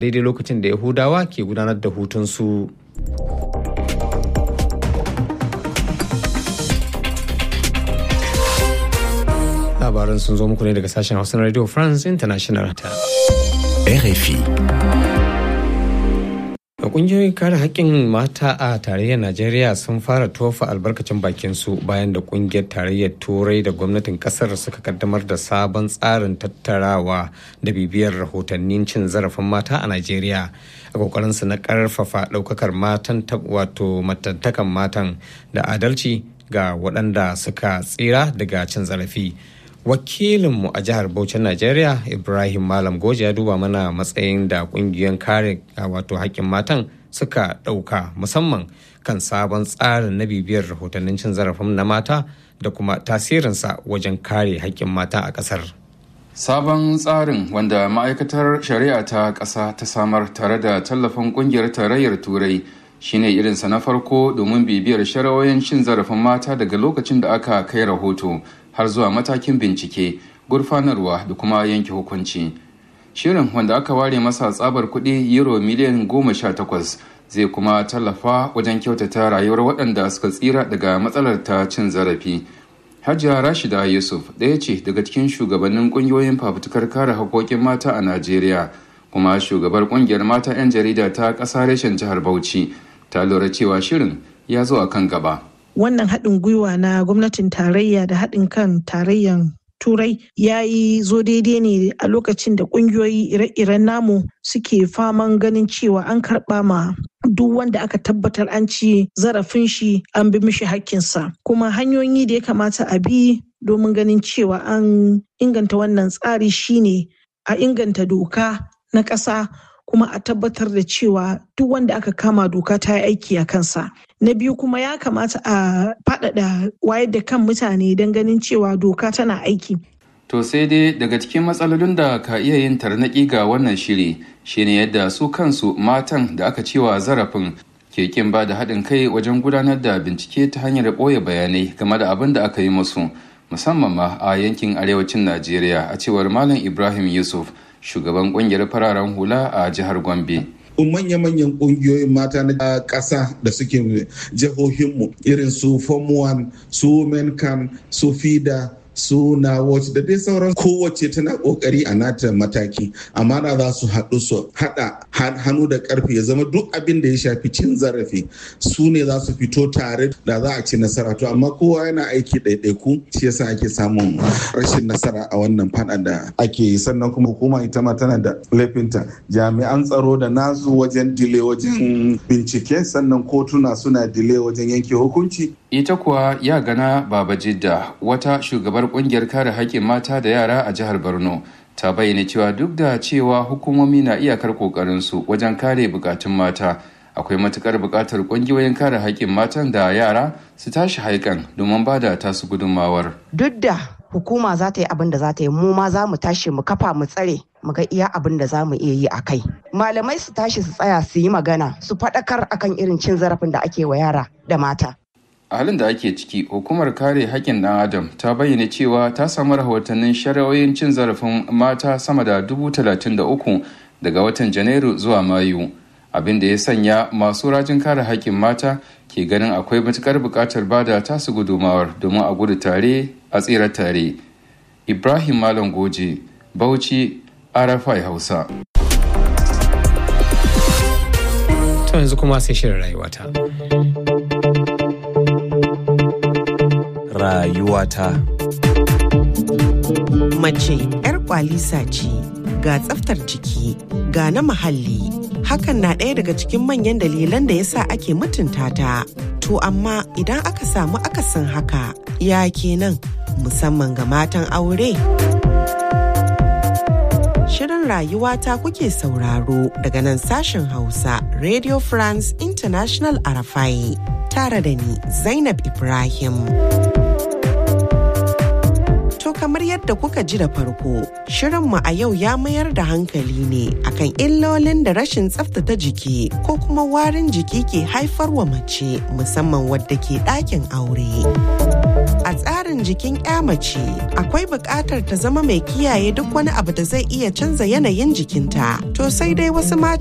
daidai lokacin da yahudawa ke gudanar da hutunsu. labaran sun zo muku ne daga sashen hausa na radio france international ta RFI. da kungiyoyin kare haƙƙin mata a tarayyar najeriya sun fara tofa albarkacin bakin su bayan da kungiyar tarayyar turai da gwamnatin kasar suka kaddamar da sabon tsarin tattarawa da bibiyar rahotannin cin zarafin mata a najeriya a kokarin su na karfafa ɗaukakar matan wato matantakan matan da adalci ga waɗanda suka tsira daga cin zarafi wakilinmu a jihar Bauchin Najeriya Ibrahim Malam Goje ya duba mana matsayin da kungiyoyin kare wato haƙƙin matan suka ɗauka musamman kan sabon tsarin na bibiyar rahotannin cin zarafin na mata da kuma tasirinsa wajen kare haƙƙin mata a ƙasar. Sabon tsarin wanda ma'aikatar shari'a ta ƙasa ta samar tare da tallafin ƙungiyar tarayyar Turai shine irinsa na farko domin bibiyar sharawoyin cin zarafin mata daga lokacin da aka kai rahoto. har zuwa matakin bincike gurfanarwa da kuma yanke hukunci shirin wanda aka ware masa tsabar kuɗi euro miliyan goma sha takwas zai kuma tallafa wajen kyautata rayuwar waɗanda suka tsira daga matsalar ta cin zarafi hajiya rashida yusuf ɗaya ce daga cikin shugabannin ƙungiyoyin fafutukar kare haƙoƙin mata a najeriya kuma shugabar ƙungiyar mata 'yan jarida ta ƙasa reshen jihar bauchi ta lura cewa shirin ya zo a kan gaba wannan haɗin gwiwa na gwamnatin tarayya da haɗin kan tarayyan turai ya yi zo daidai ne a lokacin da ƙungiyoyi ire-iren namu suke faman ganin cewa an karɓa ma duk wanda aka tabbatar an ci zarafin shi an bi mishi hakkinsa kuma hanyoyi da ya kamata a bi domin ganin cewa an inganta wannan tsari shine a inganta doka na ƙasa kuma a tabbatar da cewa duk wanda aka kama doka ta yi aiki a kansa. Na biyu kuma ya kamata a faɗaɗa wayar da kan mutane don ganin cewa doka tana aiki. To sai dai daga cikin matsalolin da ka iya yin tarnaƙi ga wannan shiri shine yadda su kansu matan da aka cewa zarafin ke kin ba da haɗin kai wajen gudanar da bincike ta hanyar ɓoye bayanai game da abin da aka yi musu musamman ma a yankin arewacin Najeriya a cewar Malam Ibrahim Yusuf shugaban kungiyar fararen hula a jihar Gombe. manya-manyan kungiyoyin mata na ƙasa da suke jihohinmu irin su form 1 su women can su fida su na watch da dai sauran kowace tana kokari a nata mataki amma da za su haɗu su haɗa hannu da ƙarfi ya zama duk abin da ya shafi cin zarafi su ne za su fito tare da za a ci nasara to amma kowa yana aiki ɗaiɗaiku shi yasa ake samun rashin nasara a wannan faɗa da ake yi sannan kuma hukuma ita ma tana da laifinta jami'an tsaro da nasu wajen dile wajen bincike sannan kotuna suna dile wajen yanke hukunci ita kuwa ya gana baba jidda wata shugabar kungiyar kare haƙƙin mata da yara a jihar borno ta bayyana cewa duk da cewa hukumomi na iyakar ƙoƙarinsu wajen kare bukatun mata akwai matukar buƙatar ƙungiyoyin kare haƙƙin matan da yara su tashi haikan domin ba da tasu gudunmawar duk da hukuma za ta yi abin da za ta yi mu ma za mu tashi mu kafa mu tsare mu ga iya abin da za mu iya yi a kai malamai su tashi su tsaya su yi magana su faɗakar akan irin cin zarafin da ake wa yara da mata a halin da ake ciki hukumar kare haƙƙin ɗan adam ta bayyana cewa ta samu rahotannin shari'o'in cin zarafin mata sama da dubu talatin da uku daga watan janairu zuwa mayu abin da ya sanya masu rajin kare haƙƙin mata ke ganin akwai matuƙar buƙatar bada tasu gudumawar domin a gudu tare a tsira tare ibrahim malam goje bauchi arafai hausa to yanzu kuma sai shirin rayuwata rayuwata. Mace 'yar kwalisa ce ga tsaftar jiki ga na muhalli hakan na ɗaya daga cikin manyan dalilan da yasa ake mutunta ta. To amma idan aka samu akasin haka ya kenan musamman ga matan aure. Shirin rayuwata kuke sauraro daga nan sashen Hausa Radio France International Arafai tare da ni Zainab Ibrahim. kamar yadda kuka ji da farko, shirinmu a yau ya mayar da hankali ne akan illolin da rashin tsaftace jiki ko kuma warin jiki ke haifarwa mace musamman wadda ke ɗakin aure. A tsarin jikin 'ya mace akwai buƙatar ta zama mai kiyaye duk wani abu da zai iya canza yanayin jikinta. To sai dai wasu mata